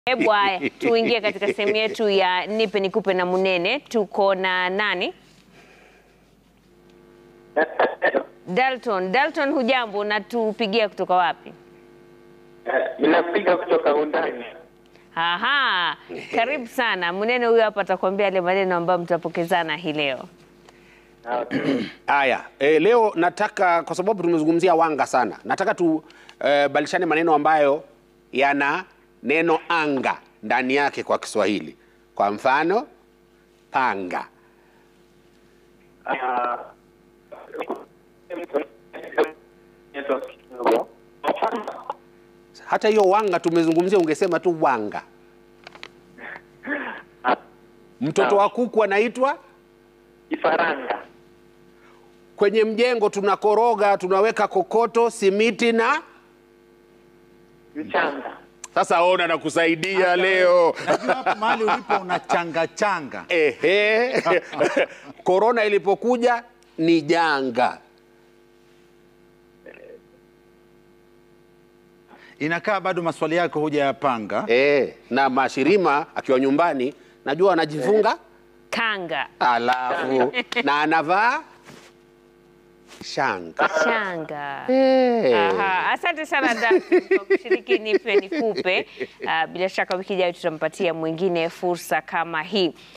Hebu haya tuingie katika sehemu yetu ya nipe nikupe na Munene. Tuko na nani? Dalton. Dalton, hujambo? na tupigia kutoka wapi? Ninapiga kutoka undani. Aha, karibu sana. Munene huyu hapa atakwambia yale maneno ambayo mtapokezana hii leo. Haya, e, leo nataka kwa sababu tumezungumzia wanga sana, nataka tu e, balishane maneno ambayo yana neno anga ndani yake kwa Kiswahili. Kwa mfano, panga. Ah, Hata hiyo wanga tumezungumzia, ungesema tu wanga. Mtoto wa kuku anaitwa Kifaranga. kwenye mjengo, tunakoroga, tunaweka kokoto, simiti na Mchanga. sasa. Ona na kusaidia leo. Najua hapo mahali ulipo una changa changa. Ehe, korona ilipokuja ni janga. Inakaa bado maswali yako hujayapanga. Eh, na Mashirima akiwa nyumbani najua anajifunga Kanga, alafu na anavaa shanga. shanga. Eh. Aha, asante sana Dalton kwa kushiriki nipe nikupe. Ah, bila shaka wiki ijayo tutampatia mwingine fursa kama hii.